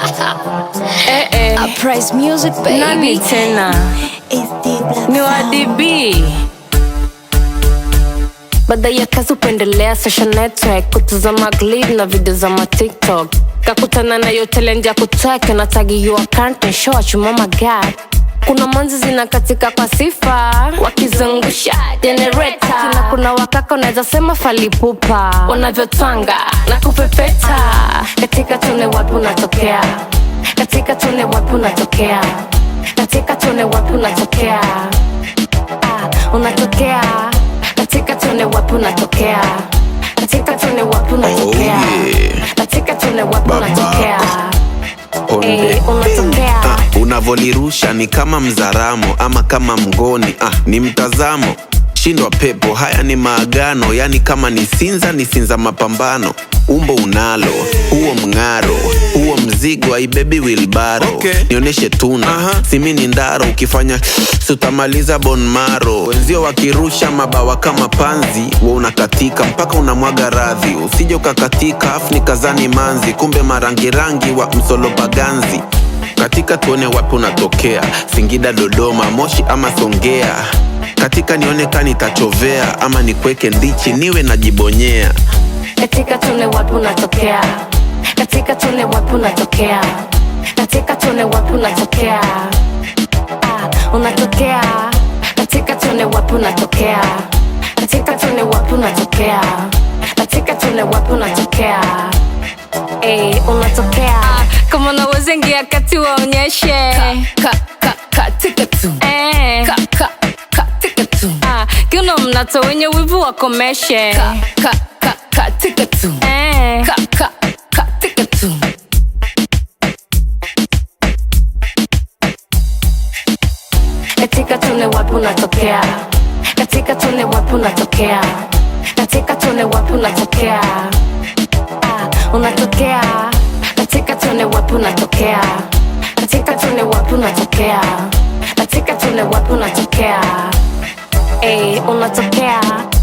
Eh, eh. Uprise music Nani baby. tena It's the black ni sound. wadibi baada ya kazi upendelea social network kutazama glid na video za matiktok kakutana na yo talent ya kutwek na tagi your content show achuma magad kuna manzi zinakatika kwa sifa wakizungusha generator kina kuna wakaka unaweza sema falipupa wanavyotwanga na kupepeta katika tune wapi unatokea katika tune wapi unatokea katika tune wapi unatokea Ah, unatokea katika tune wapi unatokea katika tune wapi unatokea yeah. katika tune wapi Baba. unatokea Onde. Eh, unatokea Ah, unavolirusha ni kama mzaramo ama kama mgoni ah, ni mtazamo shindwa pepo haya ni maagano yani kama ni sinza ni sinza mapambano umbo unalo huo mng'aro huo mzigo aibebi wilbaro Okay. nionyeshe tuna Aha. simi ni ndaro ukifanya sutamaliza bonmaro wenzio wakirusha mabawa kama panzi wa unakatika mpaka unamwaga radhi usije ukakatika afu ni kazani manzi kumbe marangirangi wa msolopaganzi katika tuone wapi unatokea singida dodoma moshi ama songea katika nioneka nitachovea ama nikweke ndichi niwe najibonyea katika tune wapi unatokea katika tune wapi unatokea katika tune wapi unatokea ah, unatokea katika tune wapi unatokea katika tune wapi unatokea katika tune wapi unatokea Ey, unatokea kama unaweza ingia kati waonyeshe ka, ka, katika tu eh. ka, ka, katika tu ah, kiuno mnato wenye wivu wakomeshe ka, ka, ka, katika tu eh. ka, ka, katika tu katika tune wapi unatokea katika tune wapi unatokea katika tune wapi unatokea Ah, unatokea katika tune wapi unatokea katika tune wapi unatokea katika tune wapi unatokea Ey, unatokea